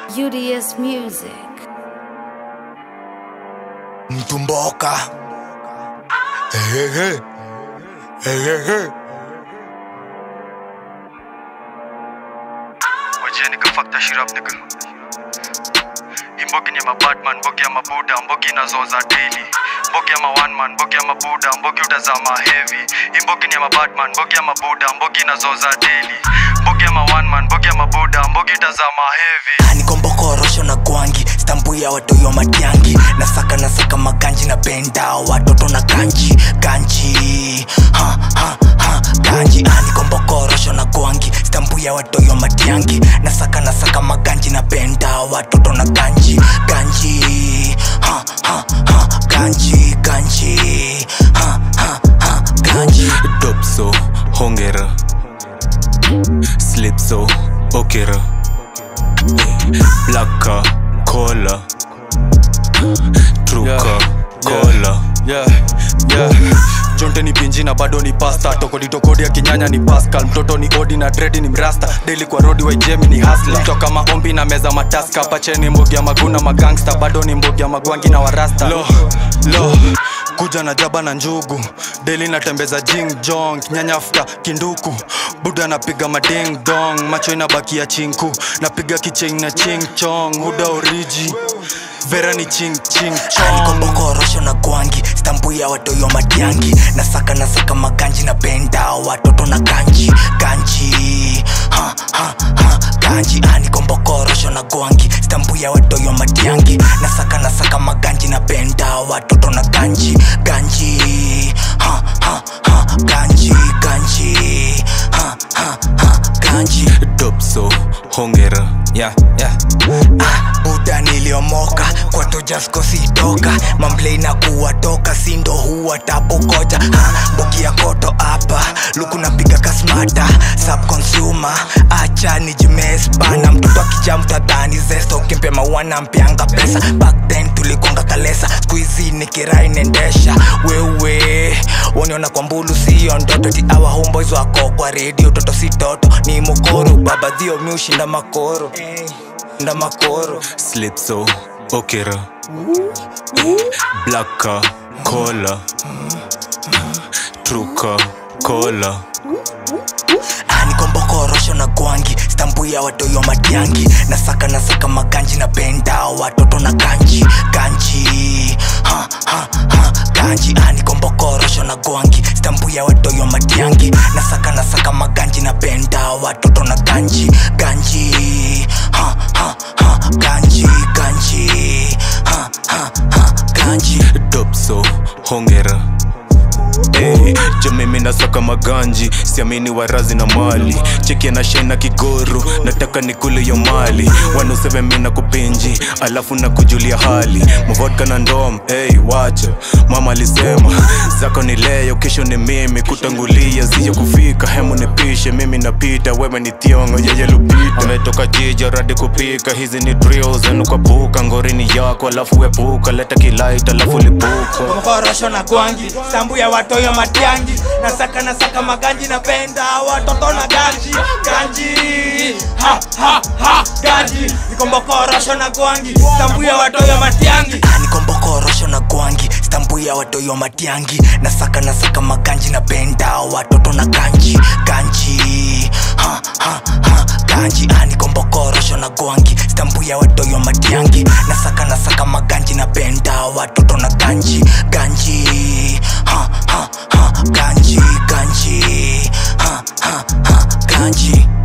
UDS Music. mtumboka Ehehe. Ehehe. Wajeni ka fuck that shit up nigga Imbogi ni ma Batman, mbogi ya mabuda, mbogi inazoza daily Mbogi ya ma one man, mbogi ya mabuda, mbogi utazama heavy Imbogi ni ya ma Batman, mbogi ya mabuda, mbogi inazoza daily Mbogi ya ma one man, mbogi ya mabuda, mbogi utazama heavy nikombokorosho na gwangi stambu ya watoyo matiangi nasaka nasaka maganji na benda watoto na ganji ganji ha, ha, ha, ganji Ah, nikombokorosho na gwangi stambu ya watoyo matiangi nasaka nasaka maganji na benda watoto na ganji ganji ha, ha, ha, ganji ganji ha, ha, ha, ganji Dopso, hongera Slipso, okera Blacka, cola Truka, cola yeah, yeah. jonte ni pinji na bado ni pasta tokoditokodi ya kinyanya ni pascal mtoto ni odi na dredi ni mrasta daily kwa rodi wa jemi ni hasla toka maombi na meza mataska pacheni mbogi ya maguna magangsta bado ni mbogi ya magwangi na warasta lo, lo. kuja na jaba na njugu daily natembeza jing jong nyanyafta kinduku buda napiga mading dong macho inabakia chinku napiga kicheng na ching chong huda oriji vera ni ching ching chong nikombokorosho na gwangi stambu ya watoyo matiangi nasaka nasaka maganji na benda watoto na ganji ganji ha, ha, ha, ganji Ah, nikombokorosho na gwangi stambu ya watoyo matiangi nasaka nasaka maganji na benda watoto na ganji ganji ha, ha, ha, ganji ganji ha, ha, ha, ganji Dopso, hongera Yeah, yeah Ah, buda niliomoka kwa tojasko sitoka mamblei na kuwatoka sindo huwa tapokoja ah, mbogi ya koto hapa luku napiga kasmata subconsumer acha nijimespana mtoto akija mtadhani zesto ukimpe mawana mpianga pesa back then tulikonga kalesa skuizi nikirai nendesha wewe waniona kwa mbulu sio ndoto ti awa homeboys wako kwa redio toto si toto ni mokoro baba dhio miushinda makoro nda makoro Slipso, okera Blacka, cola Truka, cola Ah, nikombokorosho na gwangi stambu ya watoyo matiangi nasaka nasaka maganji na benda watoto na ganji ganji ha, ha, ha, ganji Ah, nikombokorosho na gwangi stambu ya watoyo matiangi nasaka nasaka maganji na benda watoto na ganji ganji ha, ha, ha, ganji ganji ha, ha, ha, ganji Dopso, hongera Hey, jo mimi nasaka maganji siamini warazi na mali cheki na shena kigoro nataka nikule yo mali wanuseve mi na kupinji alafu na kujulia hali mvodka na ndom hey, wacha mama alisema zako ni leo kesho ni mimi kutangulia ziyo kufika hemu nipishe mimi napita wewe ni thiongo yeye lupita ametoka jija radi kupika hizi ni drills anukapuka ngorini yako alafu wepuka leta kilait alafu lipuka korosho na gwangi sambu ya watoyo matiangi nasaka nasaka maganji na penda watoto na ganji ganji ha ha ha ganji nikombokorosho na gwangi sambu ya watoyo matiangi nikombokorosho na gwangi stambu ya watoyo matiangi nasaka nasaka maganji na penda watoto na ganji ganji ha ha ha ganji nikombokorosho na gwangi stambu ya watoyo matiangi nasaka nasaka maganji na penda watoto na ganji ganji ha ha ha ganji ganji ha ha ha ganji